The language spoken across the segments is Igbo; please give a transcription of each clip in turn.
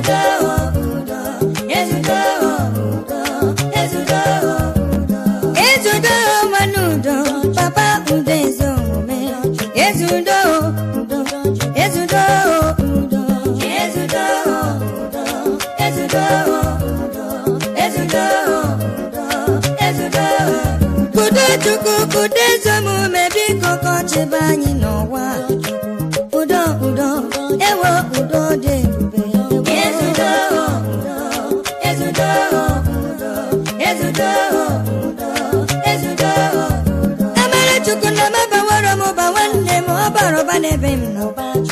ezudo udo ezudo udo ezudo udo ezudo nwanne udo papa udo ezi omume ezudo udo ezudo udo ezudo udo ezudo udo ezudo udo ezudo udo chukwu udo ezi omume biko kọchịba anyị n'ụwa udo udo ewo udo dị ebube ezudo udo ezudo udo ezudo udo ezudo udo amara chukwu na mabawara m ụba nwanne m ọ bara ụba n'ebe m nọ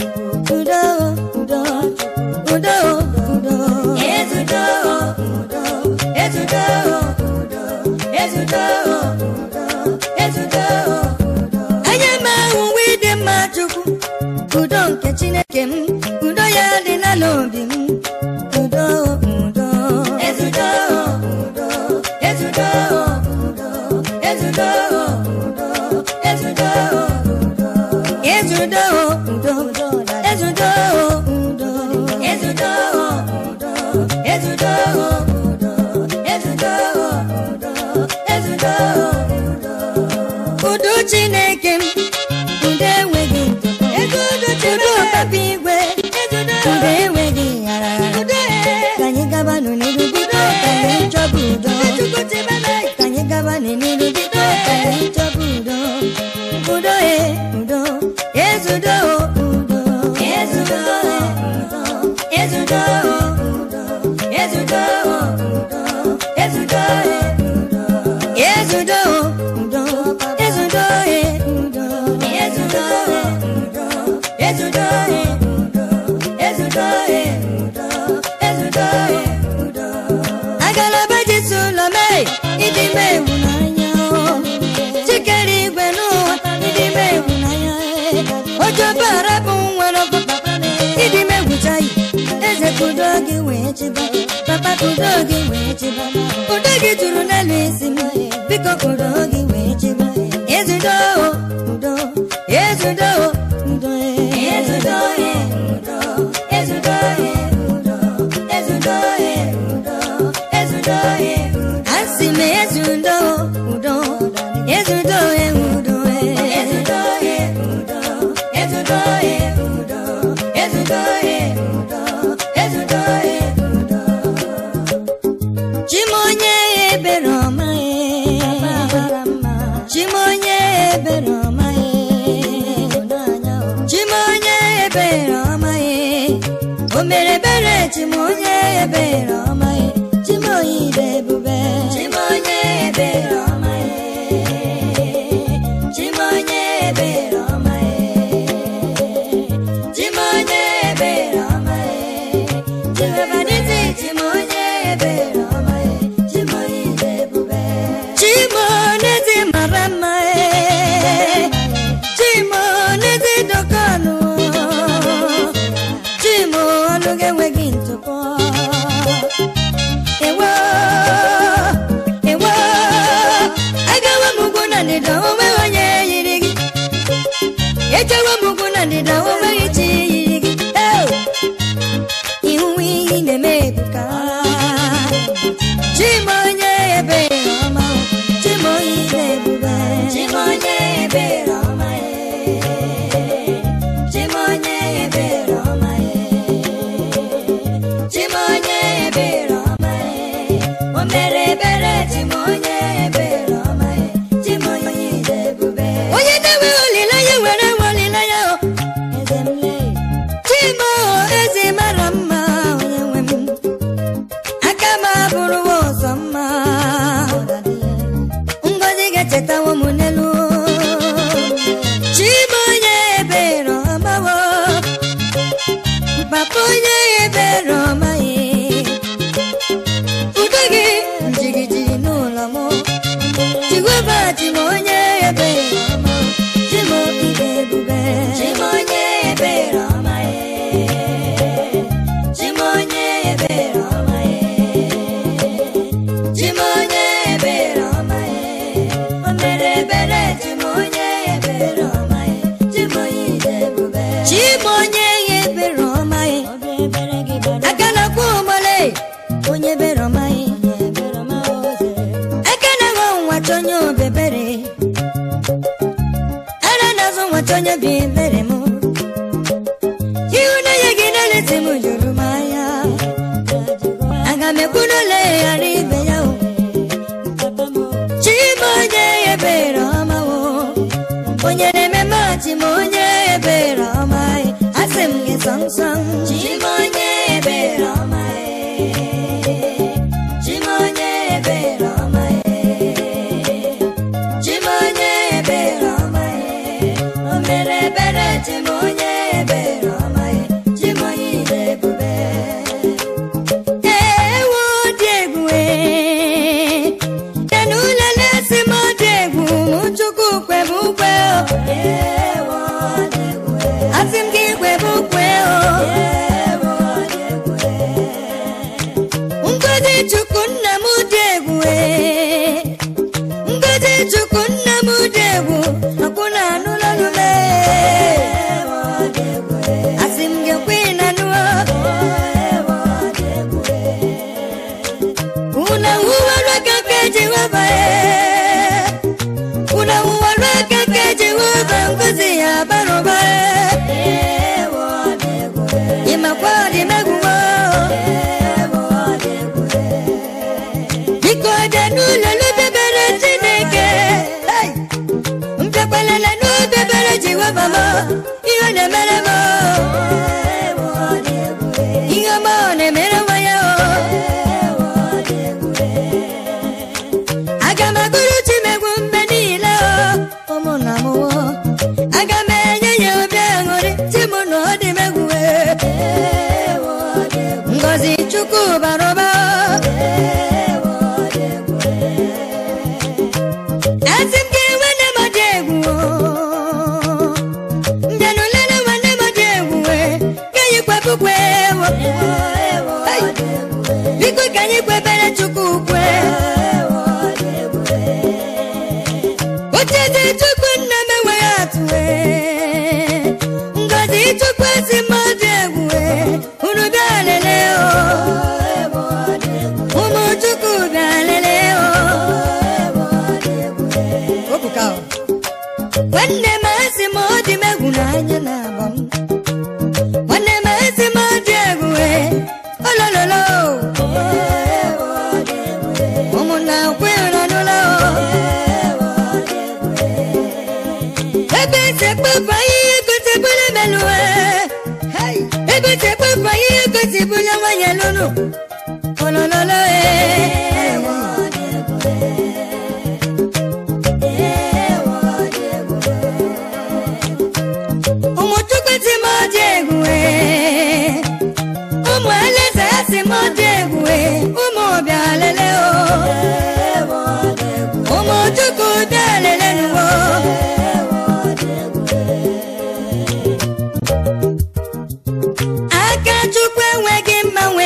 udo udo udo udo ezudo udo ezudo udo ezudo udo ezudo udo anya m ahụ nwa ịdị mma chukwu udo nke chineke m udo ya dị n'ala obi m udo udo ezudo udo ezudo udo ezudo udo ezudo udo ezudo udo ezudo udo ezudo udo ezudo udo ezudo udo ezudo udo udo chineke m udo enweghị ntụpọ udo papa igwe udo enweghị ghara ka anyị gaba n'iru biko ka anyị chọba udo ka anyị gaba n'iru biko ka anyị chọba udo udo e udo ezudo udo ezudo udo ezudo udo ezudo udo ezudo udo ezudo udo ezudo udo ezudo udo ezudo udo ezudo udo ezudo udo agalaba jesu ụlọ mee ịdị mee ewu n'anya chikere igwe n'ụwa ịdị mee ewu n'anya ojobe arabụ nwere ọkụ ịdị mee egwucha yi eze kudo gị wee chịba papa kudo gị wee chịba kudo gị juru n'elu isi m biko kudo gị wee chịba ezudo udo ezudo udo ezudo udo ezudo udo ezudo udo ezudo asị m ezudo udo ezudo udo ezudo udo ezudo udo ezudo udo ezudo udo chimonye ebere ọma chimonye ebere ọma chimonye ebere ọma o mere ebere chimonye ebere ọma chimoyi dị ebube chimonye ebere ọma chimonye ebere ọma chimonye ebere ọma chibabadịtị chimonye ebere ọma chimoyi dị ebube chimonezi mara mma chimonezi dokanụ chimo ọnụ gị enweghị ntụpọ ewo ewo agawa m ugwu na ndịda onweghị onye yiri gị ejewe m ugwu na ndịda onweghị chi yiri gị Eo! ihu ihe ị na-eme ebuka chimonye ebere ọma chimonye na-ebube chimonye ebere ọma chimonye ebere ọma chimonye ebere ọma o mere ebere chimonye ebere ọma chimonye na-ebube onye na-enwe olileanya were nwe olileanya o eze m lee chimo eze mara mma onye nwe m aka m abụrụwa ọzọ mma ngozi ga-echetawo m n'elu chima onye ebere ọmawo papa onye ebere ọmaghị udo gị njigiji n'ụlọ m jehova chima onye ebere ọma chima ide ebube chima onye ebere ọmaghị chima onye ebere ọmaghị chimonye ebere ọmaghị o mere ebere chimonye ebere ọmaghị chimonye ide ebube chimonye ebere ọmaghị aka na-akwụ mekwunole ghara ibe ya o chima onye ebere ọma o onye na-ememe achịma onye ebere ọma e. asị m gị sọnsọn chima onye ebere ọma e. chima onye ebere ọma e. chima onye ebere ọma e. o mere ebere chima onye ebere ọma e. chima onye ide ebube ewo dị egwu ee. Kenu lele si m dị egwu mụ chukwu kwebe ukwe o asị m gị kwebe ukwe o ngozi chukwu nna m dị egwu ee. ngozi chukwu nna m dị egwu akwụna anụlalụle asị m gị kwe na nụọ una uwara kake jehova e una uwara kake jehova ngozi ya baroba e imakwa dị megwuwo biko dị n'ụlọ n'obebere chineke Hey! mpịakwalele n'obebere jehova m ihe ọ na-emere m ihe ọma ọ na-emere nwa ya o aga m agụrụ chimegwu mgbe niile o ụmụnna m o aga m enye ya obi aṅụrị chi m na ọ dị m egwu e. ngozi chukwu bara ụba asị m gị nwanne m dị egwu o. mbịanụ lele nwanne m dị egwu e. ka anyị kwepụkwe ewo Hey! biko ka anyị kwebere chukwu ukwe ocheze chukwu nna m enweghị atụ ee. ngozi chukwu esi m dị egwu ee. unu bịa lele o ụmụ chukwu bịa lele o nwanne m asị m ọ dị m egwu n'anya na agba m nwanne m asị m ọ dị egwu ee. olololo ụmụnna kwe ụra n'ụlọ ebe ese kpọpụ ahịhịa gosibụla melụwe ebe ese kpọpụ ahịhịa gosibụla nwanyị lụnụ olololo ụmụ chukwu si m dị egwu ee. ụmụ alaeze si m dị egwu ee. ụmụ bịa lele o ụmụ chukwu bịa lele nuwo aka chukwu enweghị mgbanwe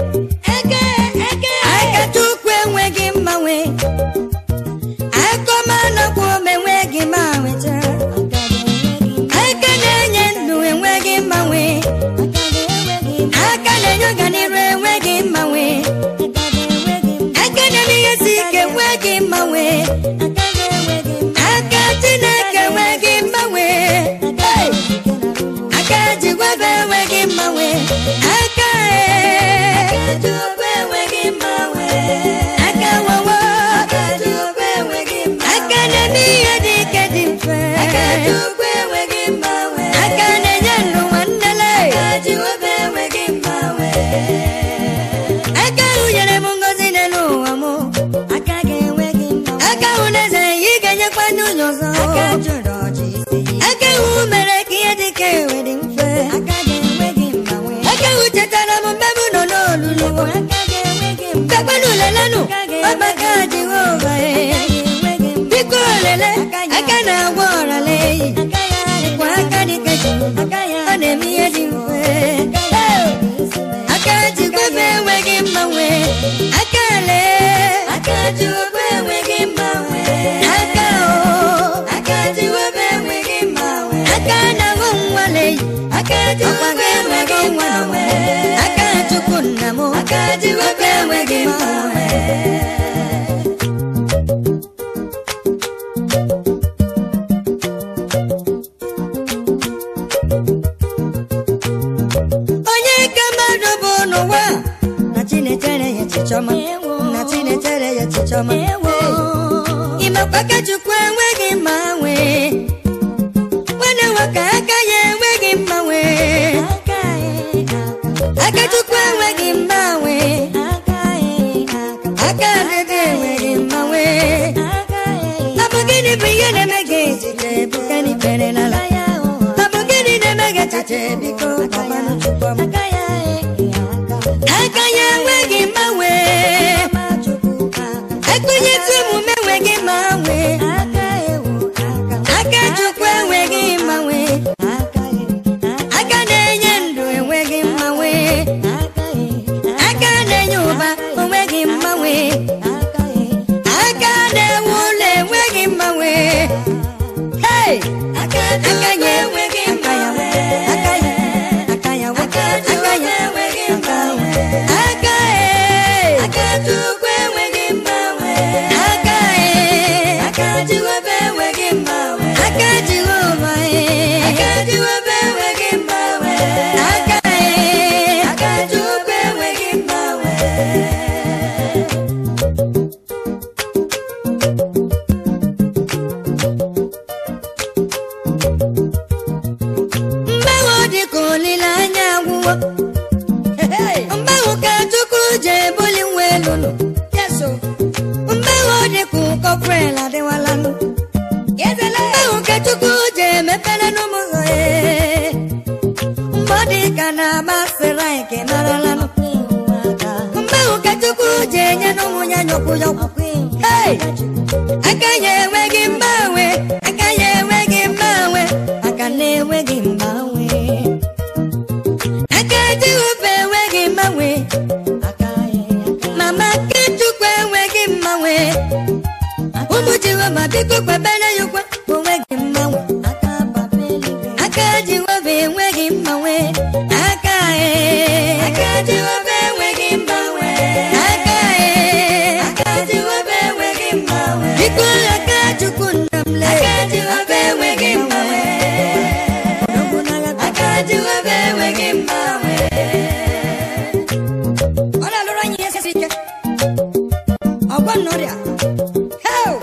aka chukwu enweghị mgbanwe akọma nakwa ome enweghị mgbanwe taa. aka na-enye ndụ enweghị mgbanwe aka na-enye ọganiru enweghị mgbanwe aka na-eme ihe si ike enweghị mgbanwe aka chineke enweghị mgbanwe Hey! aka jigwebe enweghị mgbanwe aka e aka wawa aka na-eme ihe dị ike dị mfe aka na-enye ndụ nwannele aka ahụ nyere m ngozi n'elu ụwa m aka ahụ na-eze ị ga-enyekwa ndị ụlọ ọzọ aka ahụ mere ka ihe dị ka ewe dị mfe aka ahụ chetara m mgbe m nọ n'olulu mkpekpenu lelenụ ọgbaka jehova e biko lele aka na-agwọ ọrala eyi kwa aka dị ka ji ọ na-eme ihe dị mfe aka jikwabe enweghị mgbanwe aka lee aka jikwabe enweghị mgbanwe aka o aka jikwabe enweghị mgbanwe aka na-ahụ nwale aka jikwabe enweghị mgbanwe aka chukwu nna m aka jikwabe enweghị mgbanwe echiche ọma nna chinechere ya echiche ọma Ewo. ịmakwa ka chukwu enweghị mgbanwe nwanne nwoke aka ya enweghị mgbanwe aka chukwu enweghị mgbanwe aka adịghị enweghị mgbanwe ọ bụ gịnị bụ ihe na-eme gị echiche ebuka n'ikpere n'ala ọ bụ gịnị na-eme gị echiche biko gbabanụ chukwu ọma aka ya enweghị mgbanwe ekwenyetụ omume enweghị mgbanwe aka chukwu enweghị mgbanwe aka na-enye ndụ enweghị mgbanwe aka na-enye ụba enweghị mgbanwe aka na-ewu ụlọ enweghị mgbanwe Hey! aka ya enweghị mgbanwe aka ya aka ya aka ya enweghị mgbanwe aka ya aka chukwu enweghị mgbanwe aka ya aka jehova enweghị mgbanwe aka jehova aka jehova enweghị mgbanwe aka ya aka chukwu enweghị mgbanwe mgbanwe dị ka olileanya agwụwo mgbanwe ka chukwu ji ebuli nwa elu nụ mgbanwe dị ka ụkọprel adịwala nụ mgbanwe ka chukwu ji emepere n'ụmụ ụzọ ya mgbe ọ dị ka na-agbasịra nke marala nụ mgbanwe ka chukwu ji enye n'ụmụ ya nyọkwu nyọkwu Hey! aka ya enweghị mgbanwe aka ya enweghị mgbanwe aka na-enweghị mgbanwe aka jehova enweghị mgbanwe mama aka chukwu enweghị mgbanwe ụmụ jehova biko kpebere ya ụkwa onweghị mgbanwe aka jehova enweghị mgbanwe aka e aka jehova enweghị mgbanwe aka e aka jehova enweghị mgbanwe biko aka chukwu nna m lee aka jehova enweghị mgbanwe aka jehova enweghị mgbanwe ọ na-alụrụ anyị ihe sisi ike ọgwọ nnọrịa Heo!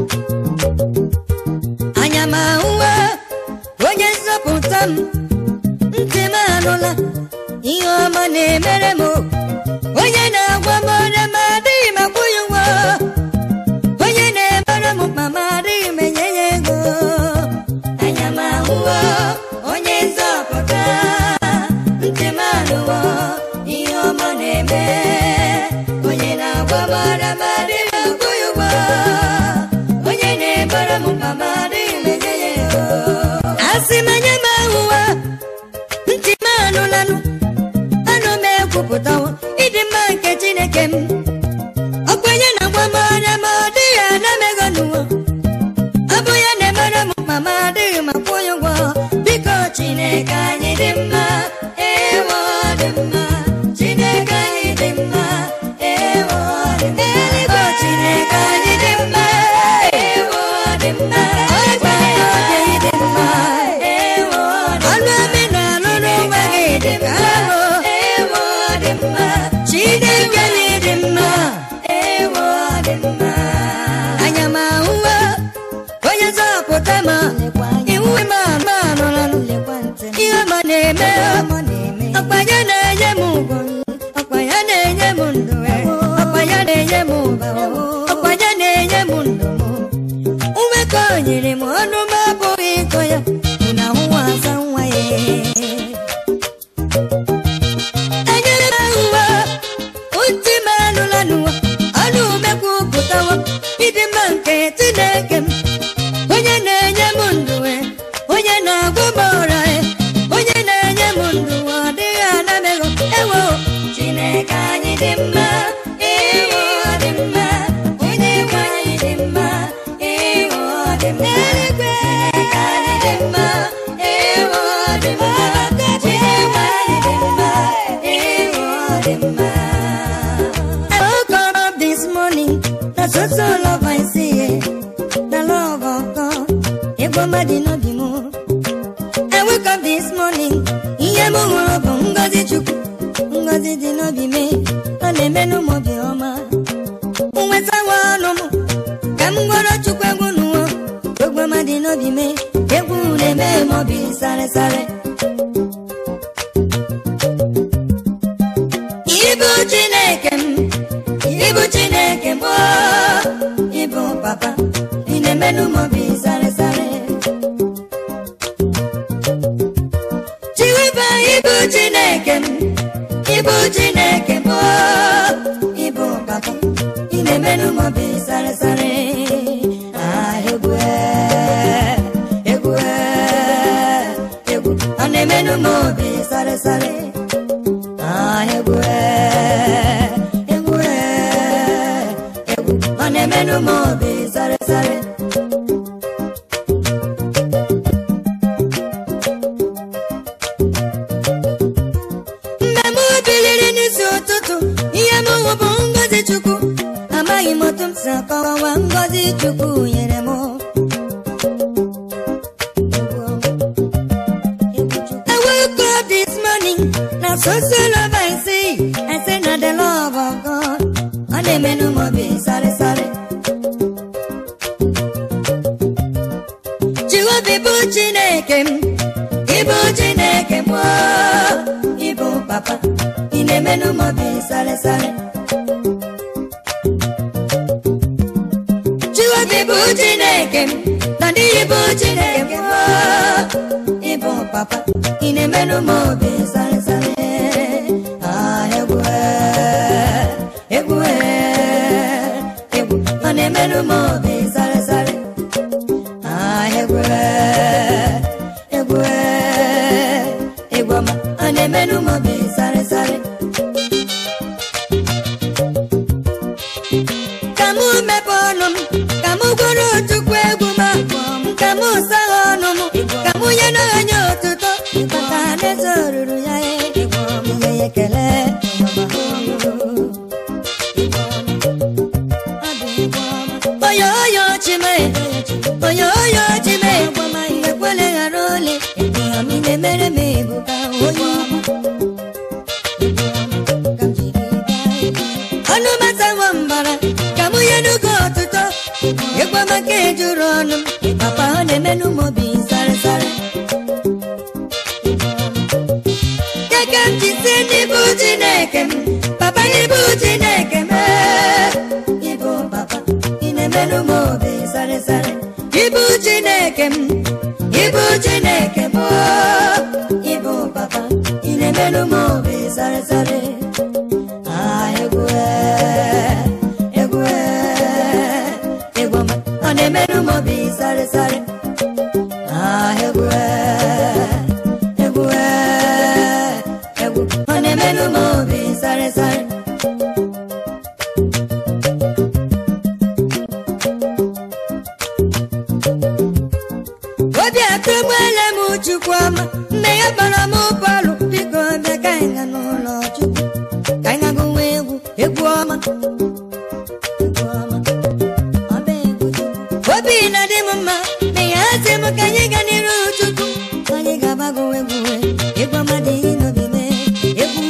anya m ahụwa onye nzọpụta m ntị m anụla ihe ọma na-emere m onye na-agwa m ọrịa ma adịghị m akwụ ya ụgwọ onye na-emere m mkpa ma adịghị m enye ya ego anya m ahụwa onye nzọpụta ntị m anụwa ihe ọma na-eme onye na-agwa m ọrịa ma adịghị m akwụ ya ụgwọ onye na-emere m mkpa ma adịghị m enye ya ego asị m anya m ahụwa ntị m anụlanụ anụ m ekwupụtawo ịdị mma nke chineke m ọkwenye na agwa m ọrịa ma ọ dịghị anamego n'ụwa ọ bụ ya na-emere m mkpa ma adịghị m akwụ ya ụgwọ biko chineke anyị dị mma ewo dị mma chineke anyị dị mma ewo dị mma eluigwe chineke anyị dị mma ewo dị mma ọgba oge dị mma ewo dị mma ọnụ amị na-alụ n'onwe gị dị ka ahụ ewo dị mma chineke anyị dị mma ewo dị mma anya m ahụwa onye zọpụta ma iwu m ama anụla ihe ọma na-eme ọkpa ya na-enye m ugwu ọkpa ya na-enye m ndụ ọkpa ya na-enye m ụba ọkpa ya na-enye m ndụ ume ka o nyere m ọnụ m abụghị ịkọ ya na ahụwa asa nwa ya enyere m ahụwa ntị m anụla n'ụwa ọnụ umekwu pụtawa ịdị mma nke chineke m onye na-enye m ndụ e, onye na-agwụ m ọra e, onye na-enye m ndụ ọ dịghị anamego ewo chineke anyị dị mma ewo dị mma onye nwe anyị dị mma ewo dị mma eluigwe anyị dị mma ewo dị mma chineke anyị dị mma ewo dị mma I woke up this morning, na so so love I see, eh, the love of God. Ego mmadụ n'obi m. I woke up this morning, ihe m hụrụ bụ ngọzi Chukwu, ngọzi dị n'obi m, ọ na-eme n'ụmụ obi ọma. m gwara chukwu egwu n'ụwa egwu ọma dị n'obi me egwu na-eme m obi sarịsarị Ibu Chineke m, Ibu Chineke m, oh, Ibu Papa, ị na-emenụ m obi sarịsarị. Chiwiba Ibu Chineke m, Ibu Chineke m, oh, Ibu Papa, ị na-emenụ m obi sarịsarị. Ah, egwu eh, egwu eh, egwu, ọ na-emenụ m obi sarịsarị. Ah, egwu eh, egwu eh, egwu ọ na-emenụ m obi sarịsarị mgbe m biliri n'isi ụtụtụ ihe m hụ bụ ngọzi chukwu amaghị m otu m si akọwawa ngọzi chukwu nyere m I woke up this morning, now so so love I see. I say not the love of God. Ọ na-emenụ m obi sarị sarị. Jehova bụ Chineke m, ịbụ Chineke m, oh, ịbụ Papa, ị na-emenụ m obi sarị sarị. Jehova bụ Chineke m, na ndị bụ Chineke m, oh, ịbụ Papa, ị na-emenụ m obi sarị sarị. Ah, egwu eh, egwu eh, egwu ọ na-emenụ m obi sarị sarị. Ah, egwu eh, egwu eh, egwu ọma ọ na-emenụ m obi sarị sarị. ka mụ mepe ọnụ m ka mụ gwara chukwu egwu m ka mụ sagha ọnụ m ka mụ nye n'anya otuto maka alaeze oruru ya ihe ya ekele onye onye chime onye onye chime ekwele ghara ole ami na-emere m ebuka onye ọnụ masawo mbara ka mụ nye n'oge ọtụtụ ịgwa maka ejuru ọnụ m papa ọ na-emenụ m obi sarịsarị Dịka m ji si n'ịbụ Chineke m papa n'ịbụ Chineke m ee, ịbụ papa ị na-emenụ m obi sarịsarị ịbụ Chineke m ịbụ Chineke m oo, ịbụ papa ị na-emenụ m obi sarịsarị Ah, egwu eh, egwu eh, egwu ọma, ọ na-emenụ m obi sarịsarị Ah, egwu eh, egwu eh, egwu ọ na-emenụ m obi sarịsarị obi atụgbuola m chukwu ọma nne ya kpọrọ m bọọlụ biko bịa ka anyị gaa n'ụlọ chukwu ka anyị ga gụwa egwu egwu ọma Egwu ọma, ọ bụ egwu Chukwu. obi na-adị m mma na ya sị m ka anyị gaa n'iru chukwu anyị ga-agbagụ egwu egwu ọma dị n'obi m egwu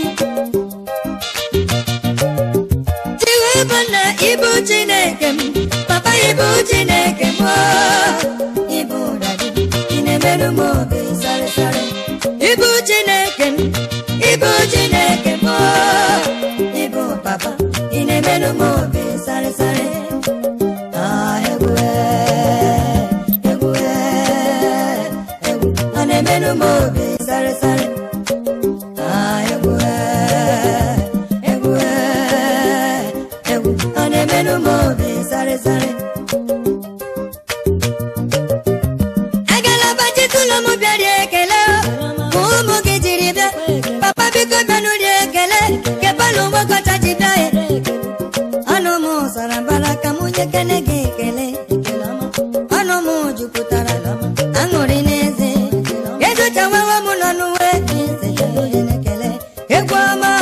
Jehova na ịbụ Chineke m papa ịbụ Chineke m oo, ịbụ dadi ị na-emerụ m obi sarịsarị ịbụ Chineke m ịbụ Chineke m oo, ịbụ papa ị na-emerụ m obi sarịsarị Ah, egwu eh, egwu eh, egwu ọ na-emerụ m obi sarịsarị Ah, egwu eh, egwu eh, egwu ọ na-emenụ m obi sarịsarị agala bachitụlọ m bịara ekele ka ụmụ gị jiri bịa papa biko bịanụ rie ekele kepalụ ụgbọkọcha ji bịa ya ọnụ m sara mbara ka mụ nye kene gị ekele ọnụ m jupụtara aṅụrị n'eze edochawewe m nọ n'uwe egwu ọma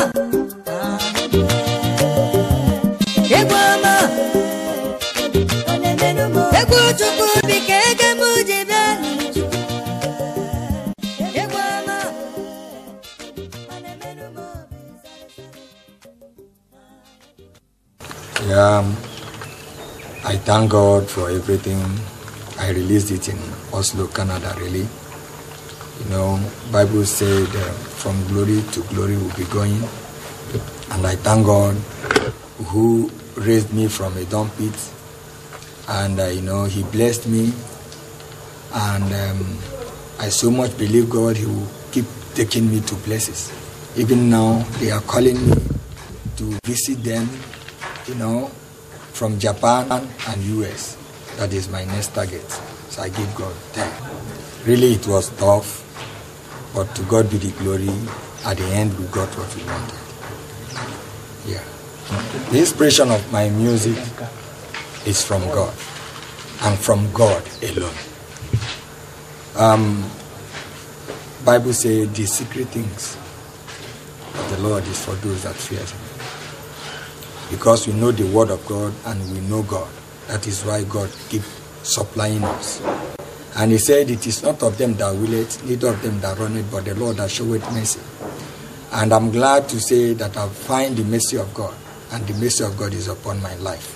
egwu ọma egwu chukwu bike ege m ji bịa egwu ọma ọ na-emenụ m obi ya I thank God for everything. I released it in Oslo, Canada, really. You know, Bible said uh, from glory to glory will be going. And I thank God who raised me from a dump pit. And, uh, you know, he blessed me. And um, I so much believe God, he will keep taking me to places. Even now, they are calling me to visit them, you know, from Japan and US. That is my next target. So I give God thanks. Really, it was tough, but to God be the glory. At the end, we got what we wanted. Yeah. The inspiration of my music is from God and from God alone. Um, Bible says the secret things of the Lord is for those that fear Him. Because we know the word of God and we know God. That is why God keep supplying us. And he said, It is not of them that will it, neither of them that run it, but the Lord that showeth mercy. And I'm glad to say that I find the mercy of God, and the mercy of God is upon my life.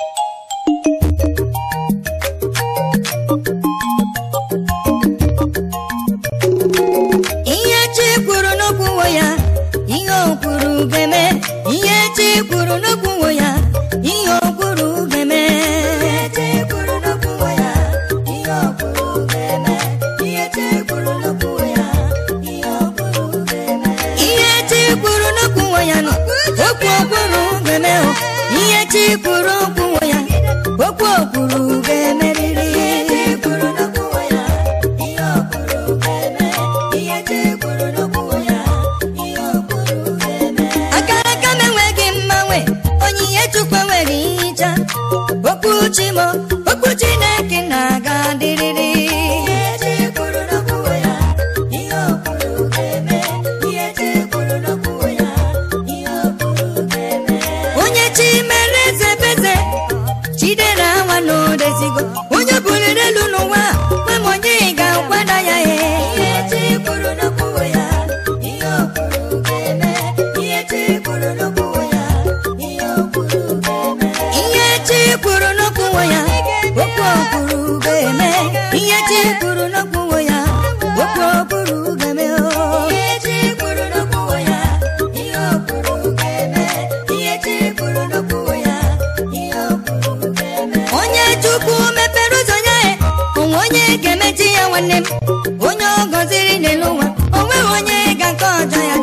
ihe chi kwuru n'okwuwo ya ihe o kwuru ga-eme ihe chi kwuru n'okwuwo ya ihe o kwuru ga-eme ihe chi kwuru n'okwuwo ya ihe o kwuru ga-eme ihe chi kwuru n'okwuwo ya ihe o kwuru ga-eme ihe chi kwuru n'okwuwo ya nọ okwu o kwuru ga-eme o ihe chi kwuru okwuwo ya okwu o kwuru ga-emerịrị ihe chi kwuru n'okwuwo ya ihe o kwuru ga-eme ihe chi kwuru n'okwuwo ya ihe o kwuru ga-eme aka aka m enweghị mmanwe onyinye chukwu enweghị nhicha okwu chimo okwu chineke na-aga dịrịrị ihe chi kwuru n'okwuwo ya ihe o kwuru ga-eme ihe chi kwuru n'okwuwo ya ihe o kwuru ga-eme onye chi mere eze beze chidera nwa n'odezigo onye buliri elu n'ụwa kwe m onye ga-akwada ya e ihe chi kwuru n'okwuwo ya ihe o kwuru ga-eme ihe chi kwuru n'okwuwo ya ihe o kwuru ga-eme ihe chi kwuru n'okwuwo ya okwu o kwuru ga-eme ihe chi kwuru n'okwuwo ya okwu o kwuru ga-eme o ihe chi kwuru n'okwuwo ya ihe o kwuru ga-eme ihe chi kwuru n'okwuwo ya ihe o kwuru ga-eme onye chukwu mepere ụzọ ya e onwe onye ga-emechi ya nwanne m onye ọ gọziri n'elu ụwa o nweghị onye ga-nke ọjọ ya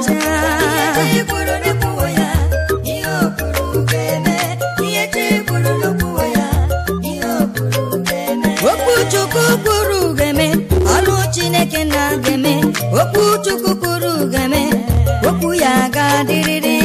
okwu chukwu kwuru ga-eme ọrụ chineke na-ga-eme okwu chukwu kwuru ga-eme okwu ya ga-adịrịrị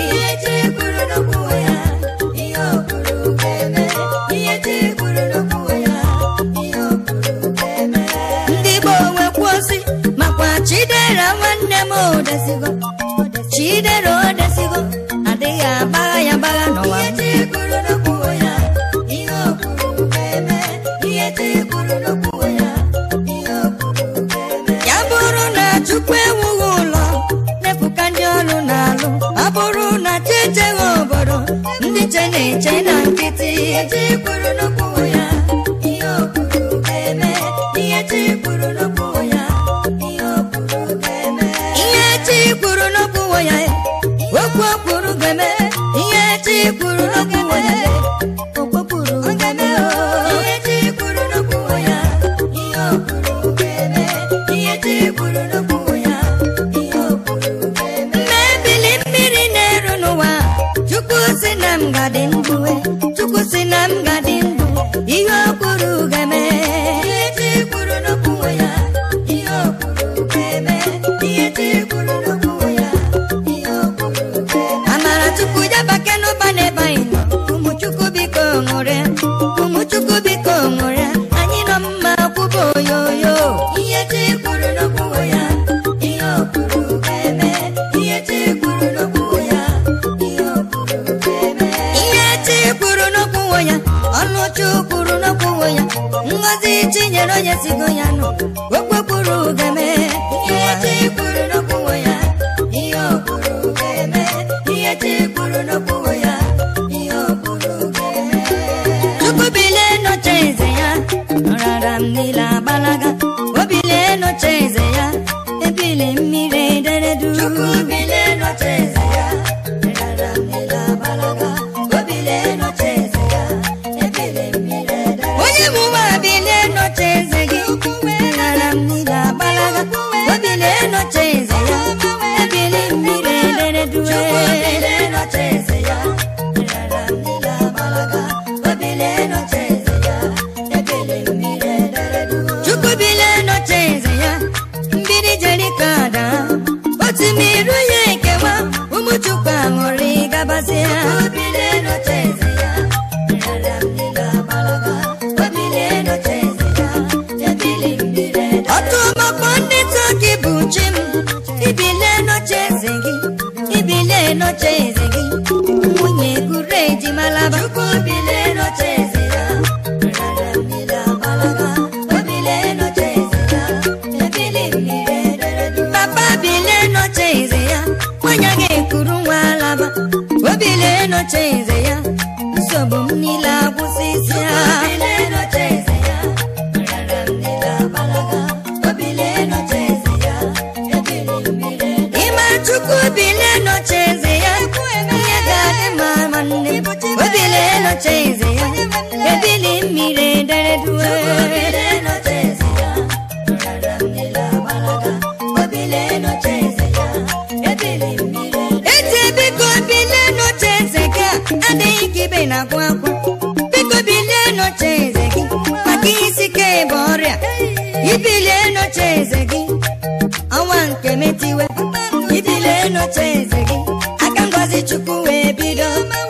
ndị Igbo nwekwuo si makwa chidera nwanne m odesigo chidera odesigo adịghị agbagha ya agbagha n'ụwa m. ya bụrụ na chukwu ewughị ụlọ nefụka ndị ọrụ na-alụ ọ bụrụ na chi echeghị obodo ndị che na-eche na nkịtị ihe chi kwuru n'okwuwo ya okwu o kwuru ga-eme ihe chi kwuru n'okwuwo ya okwu kwuru ga-eme ihe chi kwuru n'okwuwo ya ihe o kwuru ga-eme ihe chi kwuru n'okwuwo ya ihe o kwuru ga-eme mmebili mmiri na-eru n'ụwa chukwu si na m gadị ndụ e, chukwu si na m gadị ndụ ihe o kwuru ga-eme ihe chi kwuru n'okwuwo ya ihe o kwuru ga-eme ihe chi kwuru n'okwuwo ya ihe o kwuru ga-eme amara chukwu ya bake n'ụba n'ebe anyị nọ ụmụ chukwu biko ṅụrịa ụmụ chukwu biko ṅụrịa anyị nọ mma kwụba oyoyo ihe chi kwuru n'okwuwo ya ihe o kwuru ga-eme ihe chi kwuru n'okwuwo ya ihe o kwuru ga-eme ihe chi kwuru n'okwuwo ya ọnụ chi kwuru n'okwuwo ya ngozi chinyere onye sigo ya nụ okwu kwuru ga-eme ihe chi kwuru n'okwuwo ya ihe o kwuru ga-eme ihe chi kwuru n'okwuwo ya ihe o kwuru ga-eme chukwu malaba Chukwu bilie n'oche eze ya, nrịanrịa mmiri agbalaga. O bilie n'oche eze ya, ebili mmiri edere duu. papa bilie n'oche eze ya nwanyị a ga-ekuru nwa alaba o bilie n'oche eze ya nsogbu m niile agwụsịsịa Bilie n'oche eze ya, nrịanrịa mmiri agbalaga. O bilie n'oche eze ya, ebili mmiri edere ịma chukwu bilie n'oche eze ya ihe ga-adị mma nwanne m. o bilie n'oche eze ya ebili mmiri edere due Obile n'oche eze ya, nrịanrịa mmiri agbalaga. Obile n'oche eze ya, ebili mmiri edere eti biko bilie n'oche eze gị a, adịghị ka ibe na-akwa akwa biko bilie n'oche eze gị maka isi ike bụ ọrịa ibilie n'oche eze gị ọnwa nke metiwe ibilie n'oche eze gị aka ngozi chukwu wee bido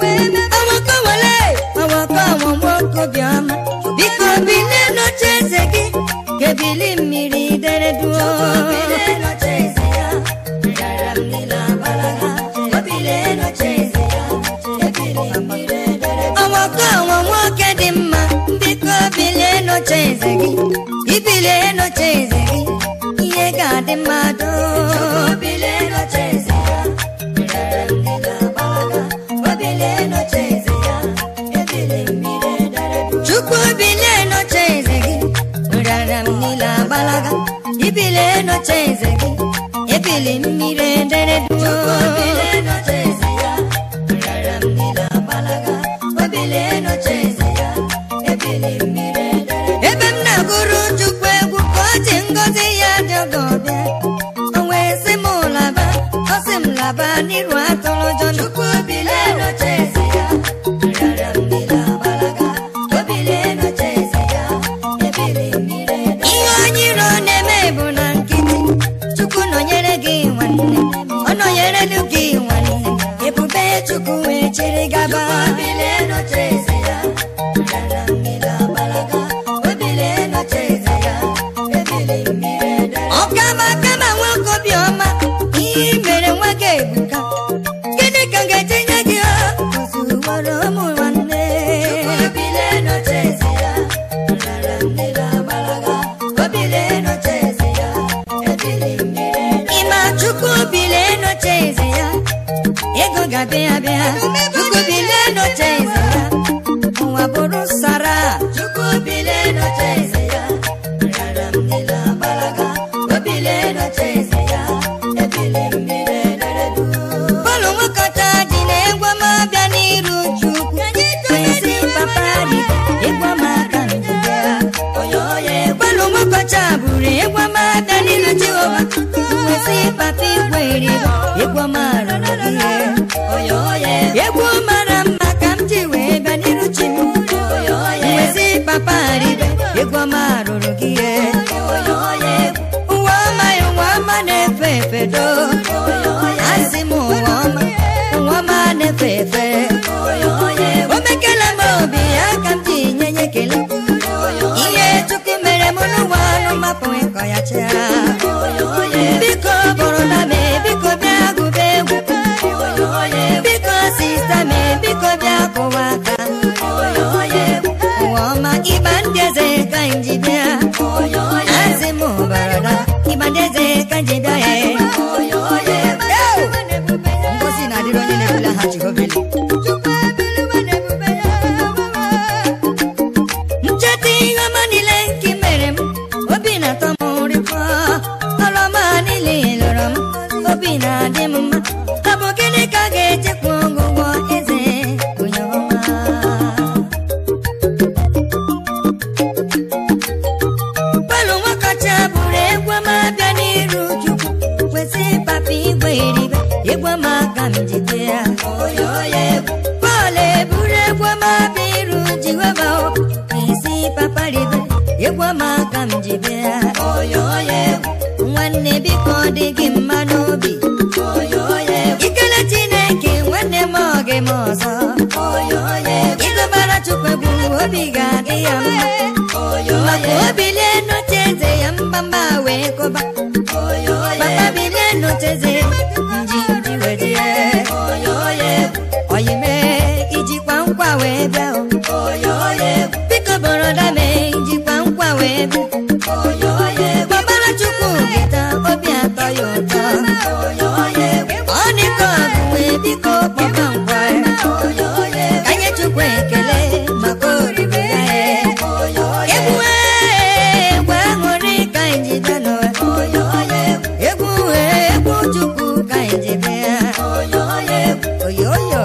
ọnwakọ wele ọnwakọ ọnwụnwa okobiọma biko bilie n'oche eze gị ka ebili mmiri dere duo Obile n'oche eze ya, nrịanrịa mmiri agbalaga. Obile n'oche eze ya, ebili mmiri edere ọnwakọ ọnwa nwoke dị mma biko bilie n'oche eze gị ibilie n'oche eze gị ihe ga-adị mmadụ Obile n'oche eze ya, nrịanrịa mmiri agbalaga. Obile n'oche eze ya, ebili mmiri edere duu. chukwu bilie n'oche eze gị nrịarịa m niile agbalaga ibilie n'oche eze gị ebili mmiri edere duo Obile n'oche eze ya, nrịanrịa mmiri agbalaga. Obile n'oche eze ya, ebili mmiri edere duu. ebe m na-agụrụ chukwu egwu ka ọ ji ngọzi ya dị ogo bịa o wee sị m laba ọ sị m laba n'iru atụrụ ụjọ Chukwu bilie n'oche eze ya, nrịanrịa mmiri agbalaga. Obile n'oche eze ya, ebili mmiri edere ihe onye iro na-eme bụ na nkịtị chukwu nọnyere gị nwanne ọ nọnyere gị nwanne ebube chukwu wee chịrị gaba Obile n'oche eze ya, nrịanrịa mmiri agbalaga. Obile n'oche eze ya, ebili mmiri edere ọkama kama nwoke obiọma ihe i mere nwa gị ebuka gịnị ka m ga-etinye gị ozuwara ụmụ nwanne Obile n'oche eze ya, nrịanrịa mmiri agbalaga. Obile n'oche eze ya, ebili mmiri edere ịma chukwu bilie n'oche eze ya ego ga-abịa abịa chukwu bilie n'oche eze ya ụwa bụrụ sara Chukwu bilie n'oche eze ya, nrịanrịa mmiri agbalaga. Obile n'oche eze ya, ebili mmiri edere duu. bọọlụ nwekọta dị na egwu ọma bịa n'iru chukwu kwesị papa dị egwu ọma aka njide Onye onye bọọlụ nwekọta bụrụ egwu ọma bịa n'iru jehova kwesị papa igwe eri egwu ọma rụrụ ihe onye onye egwu mara mma ka m ji wee bịa n'iru chi m onye onye kwesị papa ribe egwu ọma rụrụ gị ihe onye onye ụwa ọma ya ụwa ọma na-efe efe do asị m ụwa ọma ụwa ọma na-efe efe onye onye o mekela m obi ya ka m ji nye ya ekele ihe chukwu mere m n'ụwa ọnụ mapụ ịkọ ya chịa biko bụrụ na me biko bịa gụba egwu biko sista me biko bịa kụwa aka ụwa ọma ịba ndị eze ka m ji bịa asị m barada ịba ndị eze ka m ji bịa ya ngozi na-adịrị onye na-ebula ha jehova elu. ncheta ihe ọma niile nke i mere m obi na-atọ m ụrịkọ ọrụ ọma niile ị lụrụ m obi na-adị m mma ọ bụ gịnị ka a ga-echekwa ọgwụgwọ eze onye ọma palụ nwakacha bụrụ egwu ọma bịa n'iru chukwu kwesị papa igwe iribe egwu ọma ka m jide ya Pọl eburu egwu ọma bịa iru jehova o kwesị papa ribe egwu ọma ka m jide ya nwanne biko ọ dị gị mma n'obi ikele chineke nwanne m ọ gị m ọzọ ịgụbara chukwu egwu obi ga-adị ya mma maka obilie n'oche eze ya mgbamba wee kụba papa bilie n'oche eze nji nji wee jie oyime ijikwa nkwa wee bịa o. oyo egwu biko boroda mee jikwa nkwa wee bịa oyo egwu gbabara chukwu gịta obi atọ ya ụtọ oyo egwu ọ dịka ọgụ wee biko kpọba nkwa ya oyo egwu ka nye chukwu ekele maka oriri ya ya oyo egwu ee, egwu aṅụrị ka anyị ji bịa n'ụwa oyo egwu egwu ee, egwu chukwu ka anyị ji bịa oyo egwu oyoyo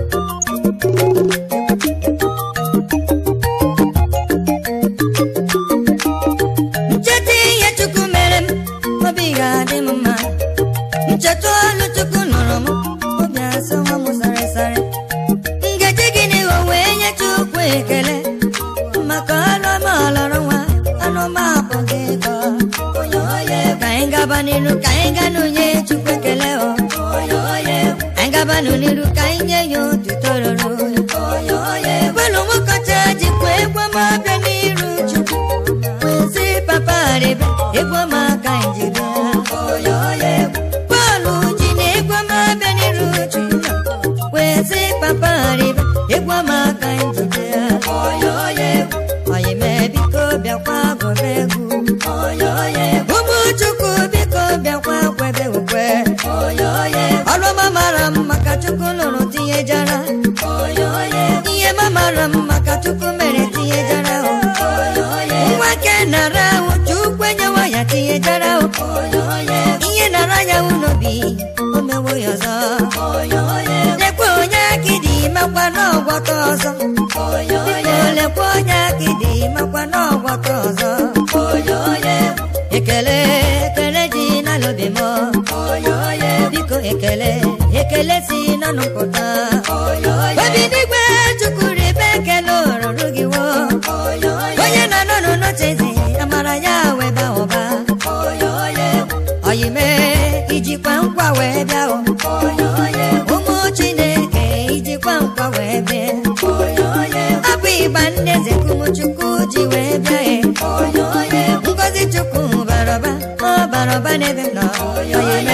ncheta ihe chukwu mere m obi ga-adị m mma ncheta ọlụ chukwu nụrụ m obi asọ nwa m sarịsarị ngeji gịnị o wee nye chukwu ekele maka ọlụ ọma ọlọrọ nwa anụma apụghị ịkọ oyo egwu ka anyị gaba n'iru ka anyị ga n'onye chukwu ekele o oyo egwu anyị gaba n'iru ka anyị nye ya otuto ruru oyo egwu bọọlụ nwokocha jikwa egwu ọma bịa n'iru chukwu wezi papa rịba egwu ọma ka anyị ji bịa oyo egwu bọọlụ ji na egwu ọma bịa n'iru chukwu wezi papa rịba egwu ọma ka anyị ji bịa oyo egwu anyị mee biko bịakwa gụba egwu oyo egwu ụmụ chukwu biko bịakwa kwebe ukwe oyo egwu ọrụ ọma mara mma ka chukwu lụrụ tinye jara oyo egwu ihe ma mara mma ka chukwu mere tinye jara o oyo egwu nwoke nara ahụ chukwu enyewa ya tinye jara o oyo egwu ihe nara ya n'obi o mewo ya ọzọ oyo egwu lekwa onye akịdị makwa n'ọgwọta ọzọ oyo biko lekwa onye akịdị makwa n'ọgwọta ọzọ oyo egwu ekele ekele dị n'alobi m oyo egwu biko ekele ekele si n'ọnụ pụta oyo obi n'igwe chukwu ribe ekele oruru gị wo oyo onye na-anọ n'ụlọcha eze amara ya wee ba ụba oyo egwu oyime ijikwa nkwa wee bịa o oyo egwu ụmụ chineke ijikwa nkwa wee bịa oyo egwu abụ ịgba nne eze kumuchukwu ji wee bịa e oyo egwu ngozi chukwu barọba ọ barọba n'ebe m nọ oyime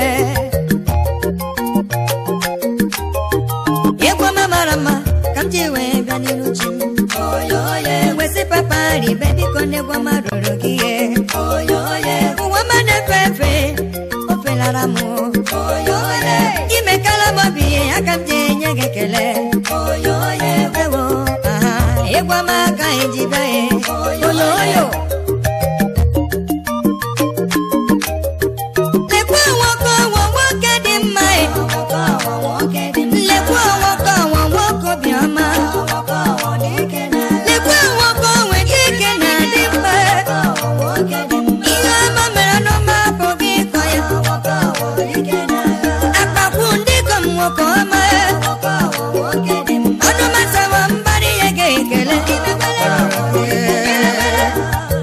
egwu ọma mara mma ka m ji wee bịa n'iru chi m oyo egwu wesị papa ribe biko n'egwu ọma rụrụ gị ihe oyo egwu ụwa ọma na-efe efe o felara m oyo egwu imekala m obi aka m ji enye gị ekele oyo egwu ewo aha egwu ọma ka anyị ji bịa ye oyoyo lekwa nwoke ọnwụ nwoke dị mma e nwoke ọwa nwoke dị mma lekwa nwoke ọnwụ nwoke obiọma nwoke ọwa dike na lekwa nwoke onwe gị ike na-adị mma nwoke ọwa nwoke dị mma ihe ọma mere n'ọma apụghị ịkọ ya nwoke ọwa dike na akpakwu ndị kom nwoke ọma nwoke ọwa nwoke dị mma ọnụ masawa mbara ihe ga-ekele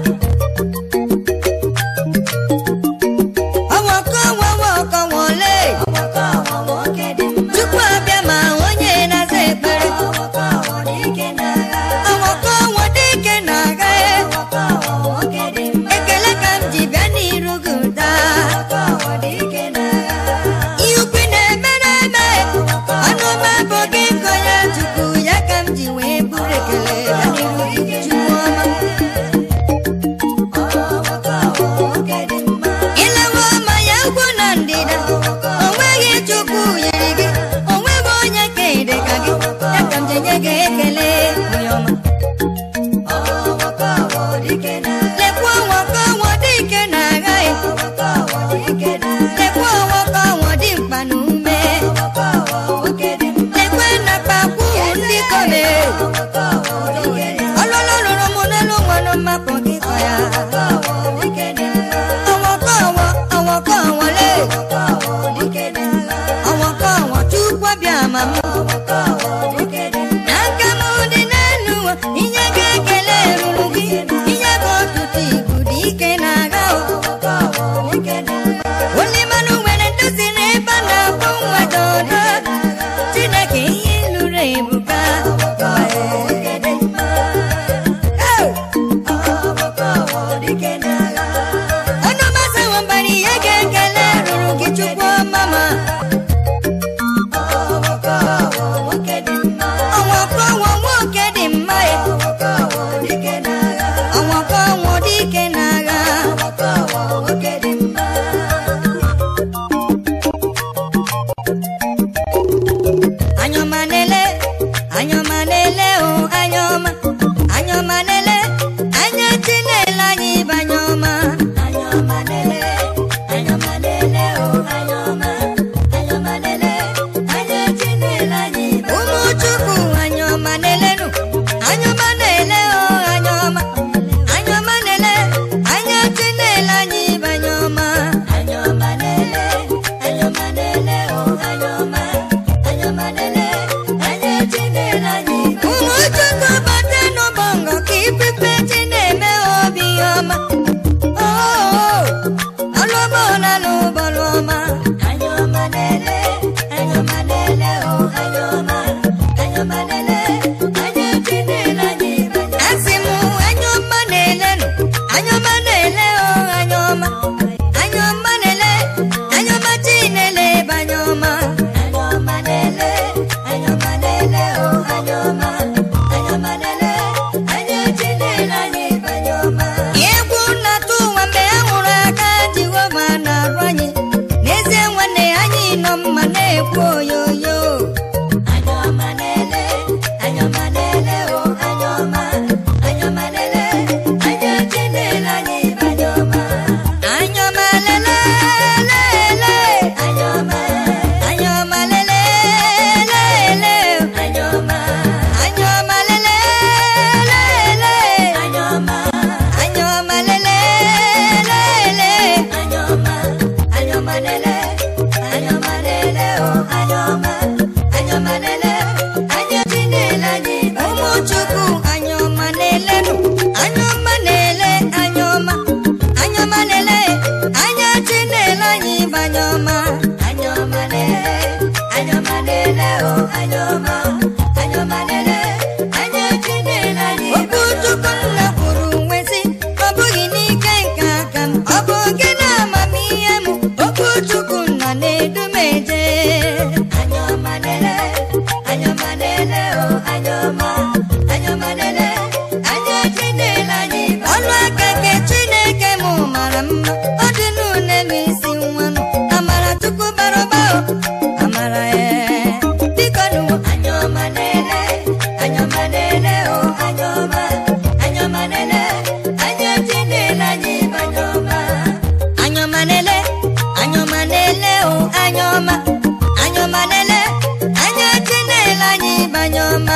o anyọma anyọma lele anya chinele anyị ọnụ aka nke chineke mụ mara mma ọ dị n'ụlọ isi nwanụ amara chukwu bara ụba o amara ya biko nụ anyọma lele anyọma lele o anyọma anyọma lele anya chinele anyị banyọma anyọma nele anyọma nele o anyọma anyọma nele anya chinele anyị banyọma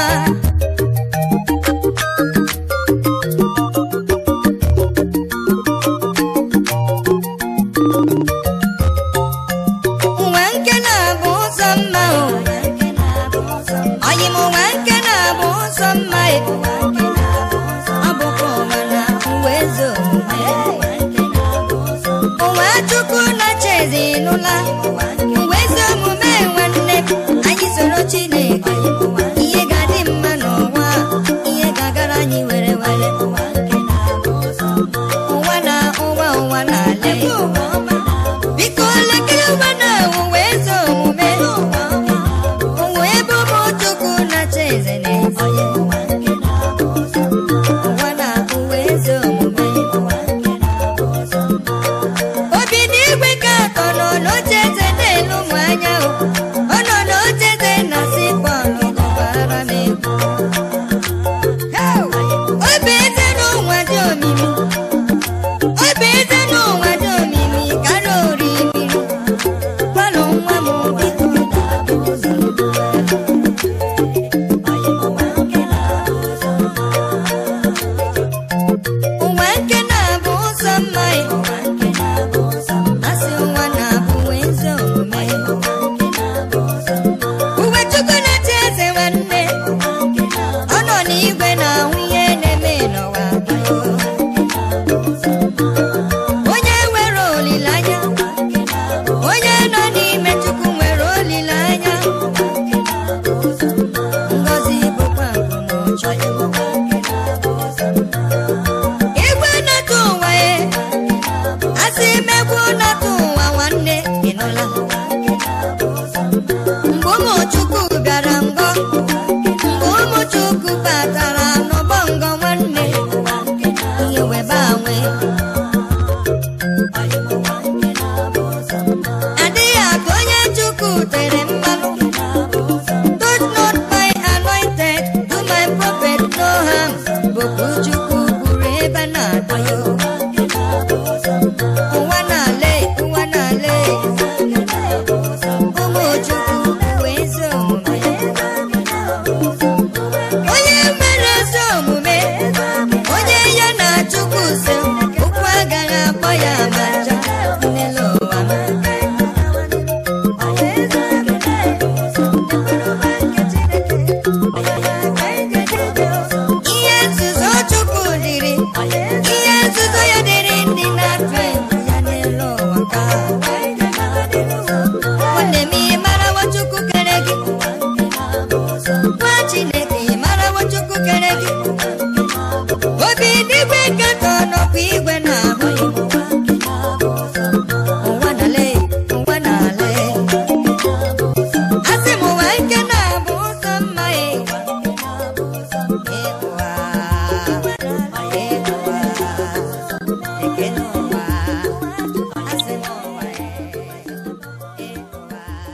ụwa nke na-abụ ụzọ mma o nke na-abụ ụzọ ọyị m ụwa nke na-abụ ụzọ mma e nke na-abụ ụzọ ọ bụkwa ụwa na uwe eze omume nke na-abụ ụzọ ụwa chukwu na-achị ezinụla uwe ezi omume nwanne m anyị soro chineke ụwa